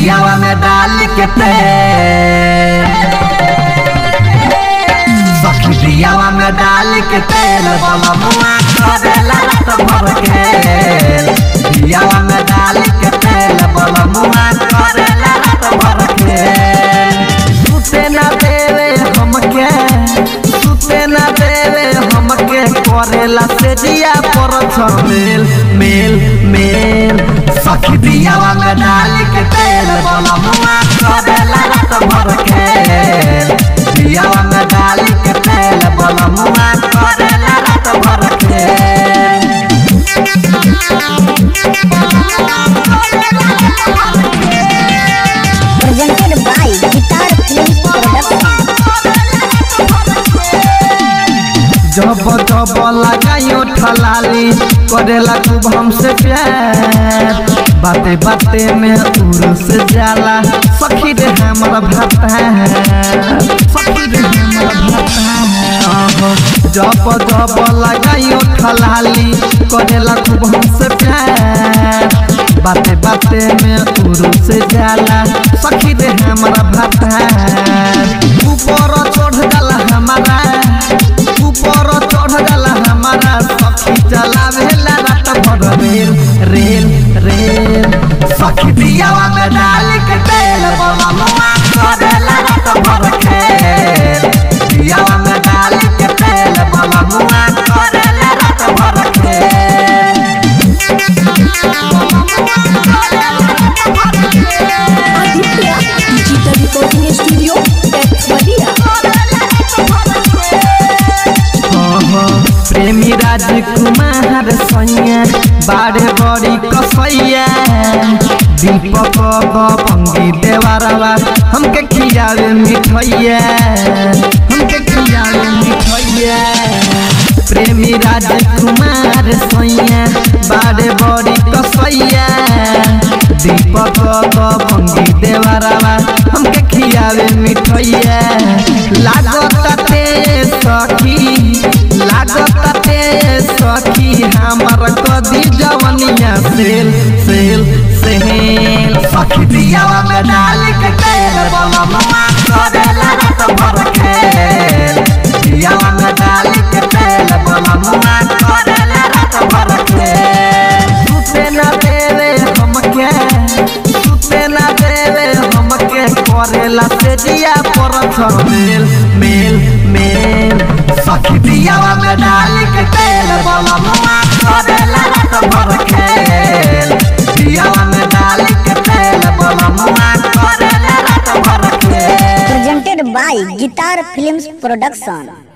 दियावा में डाल के तेल सखी दियावा में डाल के तेल बोला मुआ करेला रात भर के दियावा में डाल के तेल बोला मुआ करेला रात भर के सुते ना देवे हमके सुते ना देवे हमके करेला से दिया पर मेल मेल मेल सखी दियावा में डाल के तेल बोला मुआ करेला रात भर के दियावा में डाल के तेल बोला मुआ करेला रात भर के presented by Guitar Films Production. जब जब लगायो ठलाली करेला खूब हमसे प्यार बाते बाते में उर्स जाला सखी रे हमर भाता सखी रे हमर भाता जब जब लगायो ठलाली करेला खूब हमसे प्यार बाते बाते में उर्स जाला सखी रे हमर भाता ऊपर चढ़ जाला हमारा ऊपर चढ़ जाला हमारा सखी चलावेला रात भर रेल रेल रेल सखी दियावा में डाल के तेल बोला मुआ करेला रात भर खेल दियावा में डाल के तेल बोला मुआ करेला रात भर खेल Aditya Digital Recording Studio, Texmadia. प्रेमी राजकुमार सैया बारे बड़ी कसैया दीपक बंगी देवारवा हमके खियावे मिठैया हमके खियावे मिठैया प्रेमी राजकुमार सैया बारे बड़ी कसैया दीपक बंगी देवारवा हमके खियावे मिठैया लागत ते सखी लागत ते सखी हमर कदी जवनिया सेल सेल सेल सखी दियावा में डाल के तेल बोला ममा करेला रात भर खेल दियावा में डाल के तेल बोला ममा करेला रात भर खेल सुते ना देवे हमके सुते ना देवे हमके करेला से दिया पर मेल मेल मेल सखी दियावा में डाल के तेल बोला मुआ करेला रात भर खेल दियावा में डाल के तेल बोला मुआ करेला रात भर खेल Presented by Guitar Films Production.